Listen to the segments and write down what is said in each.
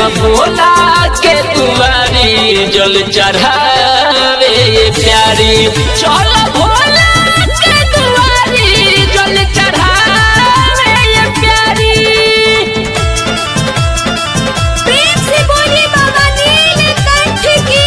भोला के दुआरी जल चढ़ावे ये प्यारी चल भोला के दुआरी जल चढ़ावे ये प्यारी प्रेम से बोलिए बाबा नीलकंठ की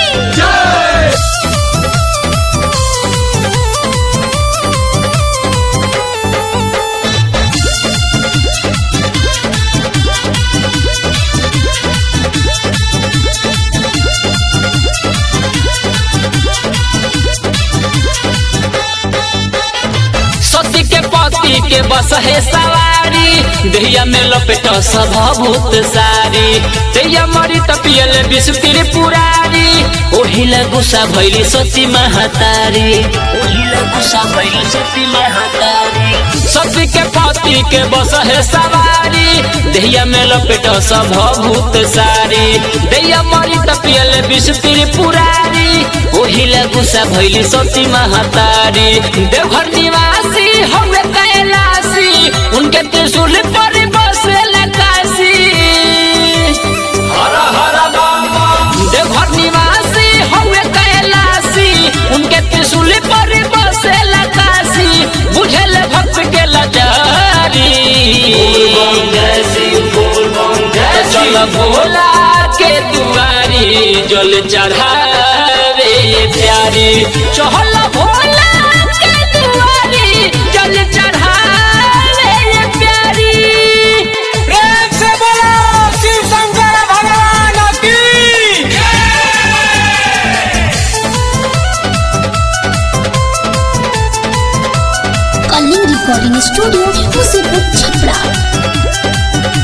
सती के पति के बस है सवारी दहिया में लपेट सब भूत सारी दहिया मरी तपियल विष त्रिपुरारी ओहिला गुस्सा भैली सती महातारी ओहिला गुस्सा भैली सती महातारी सती के पति के बस है सवारी दहिया में लपेट सब भूत सारी दहिया मरी तपियल विष त्रिपुरारी ओहिला गुस्सा भैली सती महातारी देवघर निवासी हवे कैलासी उनके त्रिशूल पर बसेला काशी हर हर देवघर निवासी हवे कैलासी उनके त्रिशूल पर बसेला काशी बुझल भक्त के लाचारी चल भोला के दुआरी जल चढ़ावे ये प्यारी चहल भोला के दुआरी जल चढ़ावे ये प्यारी प्रेम से बोलो शिव शंकर भगवान की कलिंग रिकॉर्डिंग स्टूडियो मुसीबत छपरा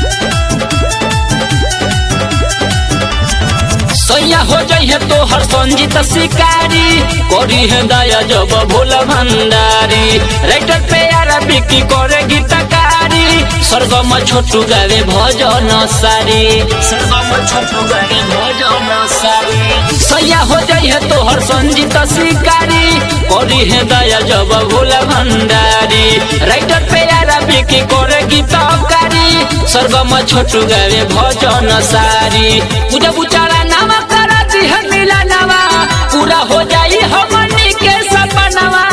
सैया हो जाइए तो हर संजीत शिकारी करी है दया जब भोला भंडारी राइटर पे यारा बिकी करे गीतकारी स्वर्गम छोटू गावे भजन सारी स्वर्गम छोटू गावे भजन सारी सैया हो जाइए तो हर संजीत शिकारी करी है दया जब भोला भंडारी राइटर पे यारा बिकी करे गीतकारी स्वर्गम छोटू गावे भजन सारी पूजा बुचारा नामा कराती है मिला नवा पूरा हो जाई हमनी के सपनवा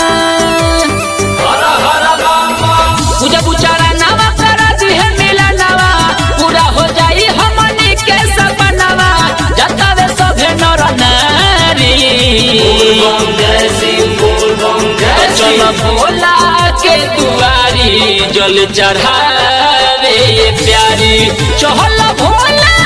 पूजा बुचारा नामा कराती है मिला नवा पूरा हो जाई हमनी के सपनवा जतावे सभे नर नारी चल भोला के दुआरी जल चढ़ावे ये प्यारी चहल भोला